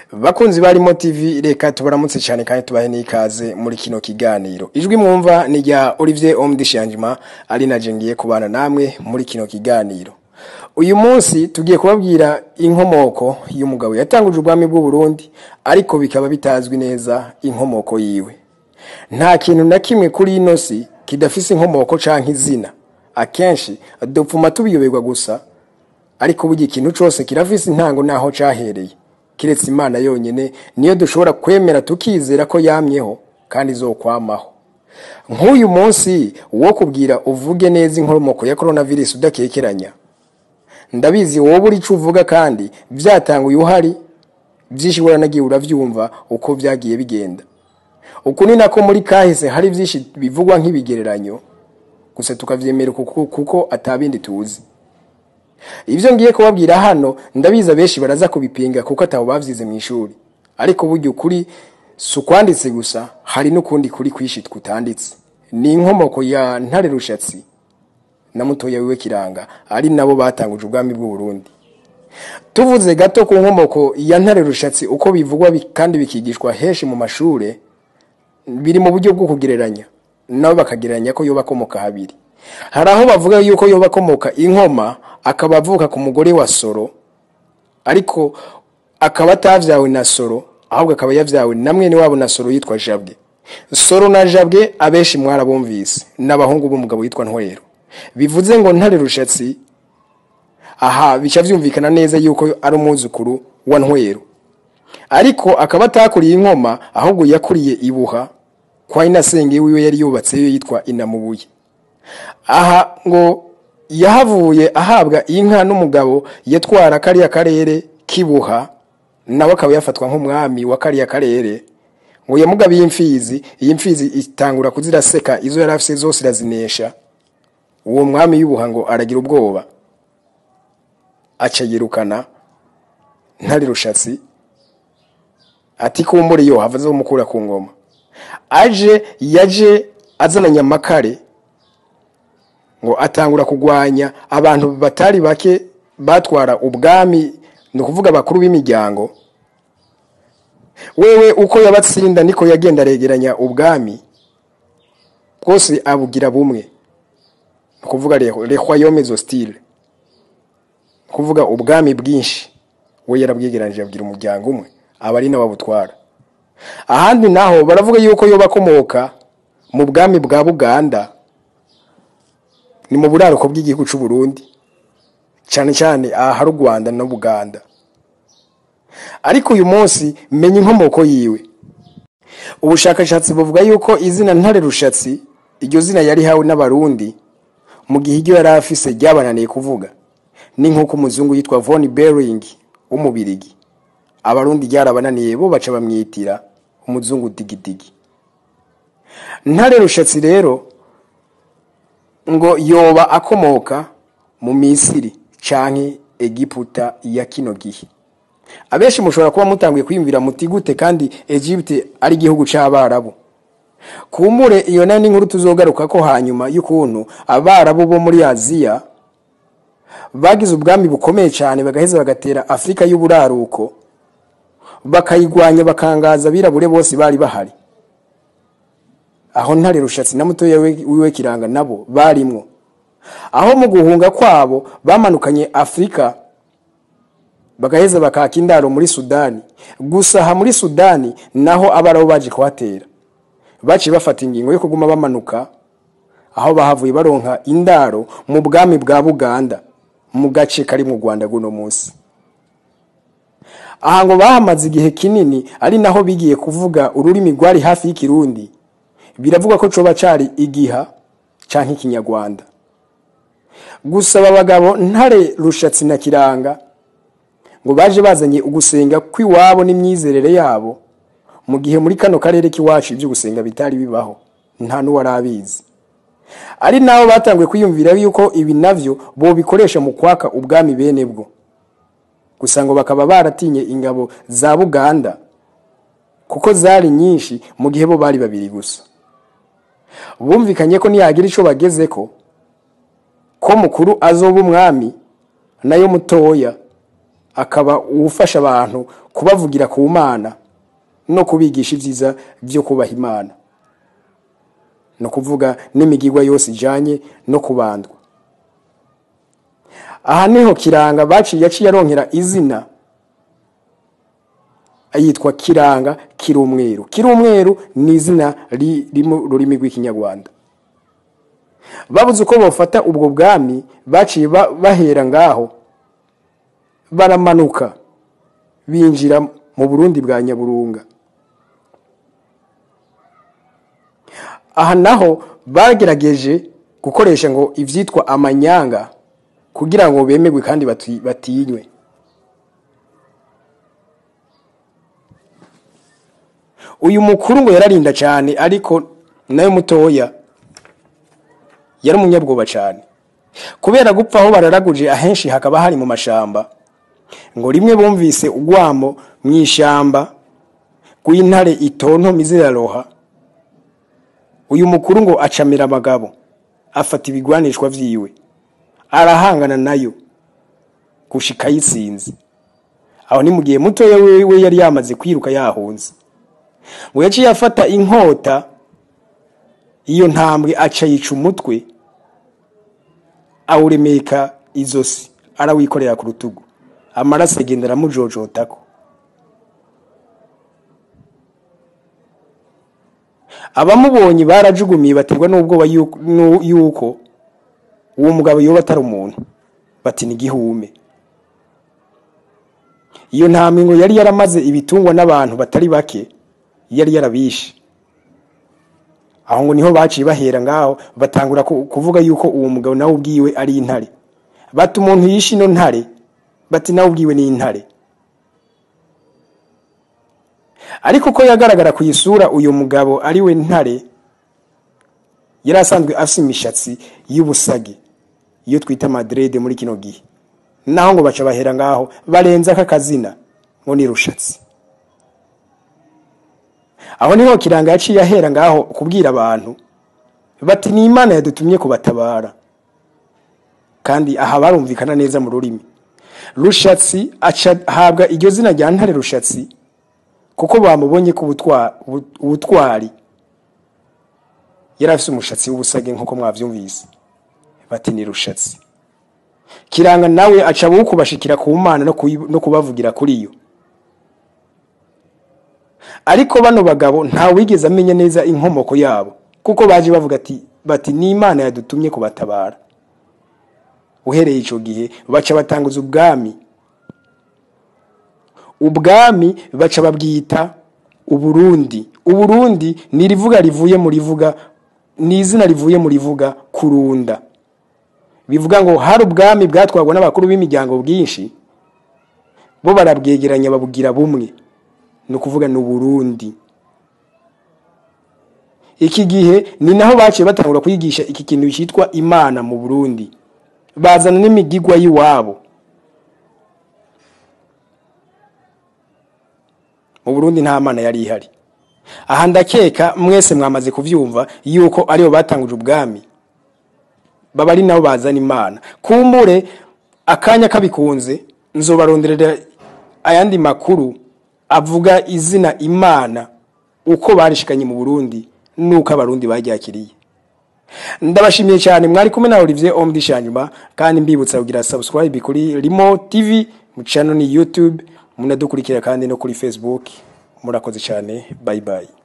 bakunzi barimo tv reka tubaramutse cyane kandi tubahe n'ikaze muri kino kiganiro ijwi mwumva ni rya olivier omdishanjima ari na ngiye kubana namwe muri kino kiganiro uyu munsi tugiye kubabwira inkomoko y'umugabo yatanguje ubwami bw'u Burundi ariko bikaba bitazwi neza inkomoko yiwe nta kintu na kimwe kuri ino si kidafise inkomoko canke izina akenshi dupfuma tubiyoberwa gusa ariko burya ikintu cyose kirafise intango naho cahereye kiretse imana yonyine niyo dushobora kwemera tukizera ko yamyeho kandi izokwamaho nk'uyu munsi wo kubwira uvuge neza inkomoko ya coronavirus udakekeranya ndabizi wowe uri icyo uvuga kandi byatanguye uhari byinshi nagiye urabyumva uko byagiye bigenda uku ni nako muri kahise hari byinshi bivugwa nk'ibigereranyo gusa tukabyemera kuko atabindi tuzi ibyo ngiye kubabwira hano ndabizi abenshi baraza kubipinga kuko atabo babyize mu ishuri ariko burya ukuri si ukwanditse gusa hari n'ukundi kuri kwishi kutanditse ni inkomoko ya ntare rushatsi na mutoya wiwe kiranga ari nabo batanguje ubwami bw'u Burundi tuvuze gato ku nkomoko ya ntare rushatsi uko bivugwa kandi bikigishwa henshi mu mashure biri mu buryo bwo kugereranya nabo bakagereranya ko yoba akomoka habiri hari aho bavuga yuko yoba akomoka inkoma akaba avuka ku mugore wa soro ariko akaba atavyawe na soro ahubwo akaba yavyawe na mwene wabo na soro yitwa jabwe soro na jabwe abenshi mwarabumvise n'abahungu b'umugabo yitwa ntwero bivuze ngo ntare rushatsi aha bica byumvikana neza yuko ari umwuzukuru wa ntwero ariko akaba atakuriye inkoma ahubwo yakuriye ibuha kwa inasenge wiwe yari yubatseyo yitwa inamubuye aha ngo yahavuye ahabwa inka n'umugabo yatwara kariya karere kibuha nawe akaba yafatwa nk'umwami wa kariya karere ngo yamugabiye imfizi iyi mfizi itangura kuziraseka izo yari afite zose irazinesha uwo mwami y'ubuha ngo aragira ubwoba aca yirukana ntari rushatsi ati kumbure yo hava zo mukura ku ngoma aje yaje azananye amakare ngo atangura kugwanya abantu batari bake batwara ubwami ni ukuvuga abakuru b'imiryango wewe uko yabatsinda niko yagenda aregeranya ubwami bwose abugira bumwe ni ukuvuga rehwayome zositire ni ukuvuga ubwami bwinshi we yarabwegeranije abwira umuryango umwe aba ari nawe abutwara ahandi naho baravuga yuko yoba akomoka mu bwami bwa buganda ni mu buraruko bw'igihugu cy'u Burundi cyane cyane ahari u Rwanda na Buganda ariko uyu munsi menya inkomoko yiwe ubushakashatsi buvuga yuko izina ntare rushatsi iryo zina yari hawe n'abarundi mu gihe iryo yari afise ryabananiye kuvuga ni nk'uko umuzungu yitwa Von Bering w'umubirigi abarundi ryarabananiye bo baca bamwitira umuzungu digidigi ntare rushatsi rero ngo yoba akomoka mu misiri canke egiputa ya kino gihe abenshi mushobora kuba mutanguye kwiyumvira muti gute kandi Egypte ari igihugu c'abarabu kumure iyo nayo n'inkuru tuzogaruka ko hanyuma y'ukuntu abarabu bo muri aziya bagize ubwami bukomeye cyane bagaheza bagatera afurika y'uburaruko bakayigwanya bakangaza abirabure bose bari bahari aho ntare rushatsi na mutoya wiwe kiranga nabo barimwo aho mu guhunga kwabo bamanukanye afurika bagaheza bakaka indaro muri sudani gusa aha muri sudani naho abaraho baje kuhatera baciye bafata ingingo yo kuguma bamanuka aho bahavuye baronka indaro mu bwami bwa buganda mu gace kari mu rwanda guno munsi aha ngo bahamaze igihe kinini ari naho bigiye kuvuga ururimi rwari hafi y'ikirundi biravugwa ko coba cari igiha canke ikinyarwanda gusa aba bagabo ntare rushatsi na kiranga ngo baje bazanye ugusenga kw'iwabo n'imyizerere yabo mu gihe muri kano karere k'iwacu ibyo gusenga bitari bibaho nta n'uwari abizi ari nabo batanguye kwiyumvira yuko ibi navyo bo bikoresha mu kwaka ubwami bene bwo gusa ngo bakaba baratinye ingabo za buganda kuko zari nyinshi mu gihe bo bari babiri gusa bumvikanye ko niyagira ico bageze ko ko mukuru azoba umwami nayo mutoya akaba uwufasha abantu kubavugira ku mana no kubigisha ibyiza byo kubaha imana ni ukuvuga n'imigigwa yose ijyanye no kubandwa aha niho kiranga baciye yaciye aronkera izina yitwa kiranga kiri umweru kiri umweru ni izina riri mu rurimi rw'ikinyarwanda babuze uko bafata ubwo bwami baciye bahera ngaho baramanuka binjira mu burundi bwa nyaburunga aha naho bagerageje gukoresha ngo ibyitwa amanyanga kugira ngo bemerwe kandi batinywe uyu mukuru ngo yararinda cyane ariko nawe mutoya yari umunyabwoba cyane kubera gupfa aho bararaguje ahenshi hakaba hari mu mashamba ngo rimwe bumvise urwamo mu ishyamba rw'intare itonto ziraroha uyu mukuru ngo acamira abagabo afata ibigwanishwa byiwe arahangana nayo gushika ayisinze aho ni mu gihe mutoya we yari yamaze kwiruka yahunze ngo yaciye afata inkota iyo ntambwe aca yica umutwe awuremeka izosi arawikorera ku rutugu amaraso agenda aramujojotako abamubonye barajugumiye baterwa n'ubwoba yuko uwo mugabo yoba atari umuntu bati ni igihume iyo ntambwe ngo yari yaramaze ibitungwa n'abantu batari bake yari yarabishe aho ngo niho baciye bahera ngaho batangura kuvuga yuko uwo mugabo nawe ubwiwe ari intare bati umuntu yishe ino ntare bati nawe ubwiwe ni intare ariko ko yagaragara ku isura uyu mugabo ari we ntare yari asanzwe afite imishatsi y'ubusage iyo twita maderede muri kino gihe naho ngo baca bahera ngaho barenza aka kazina ngo ni rushatsi aho niho kiranga yaciye ahera ngaho kubwira abantu bati ni imana yadutumye kubatabara kandi aha barumvikana neza mu rurimi rushatsi ahabwa iryo zina rya ntare rushatsi kuko bamubonye ko ubutwari yari afite umushatsi w'ubusage nk'uko mwabyumvise bati ni rushatsi kiranga nawe aca kubashikira ku mana no kubavugira kuri yo ariko bano bagabo wigeze amenya neza inkomoko yabo kuko baje bavuga ati bati ni imana yadutumye kubatabara uhereye icyo gihe baca batanguza ubwami ubwami baca babwita uburundi uburundi ni irivuga rivuye mu rivuga ni izina rivuye mu rivuga kurunda bivuga ngo hari ubwami bwatwarwa n'abakuru b'imiryango bwinshi bo barabwegeranya babugira bumwe ni ukuvuga ni uburundi iki gihe ni naho baciye batangura kwigisha iki kintu cyitwa imana mu burundi bazana n'imigigwa y'iwabo mu burundi nta mana yari ihari aha ndakeka mwese mwamaze kubyumva yuko aribo batanguje ubwami baba ari nabo bazana imana kumbure akanya kabikunze nzobaronderera ayandi makuru avuga izina imana uko barishikanye mu burundi nuko abarundi baryakiriye ndabashimiye cyane mwari kumwe na Olivier Omdishanyuma kandi mbibutsa kugira subscribe kuri Rimo TV mu channel ni YouTube munadukurikira kandi no kuri Facebook murakoze cyane bye bye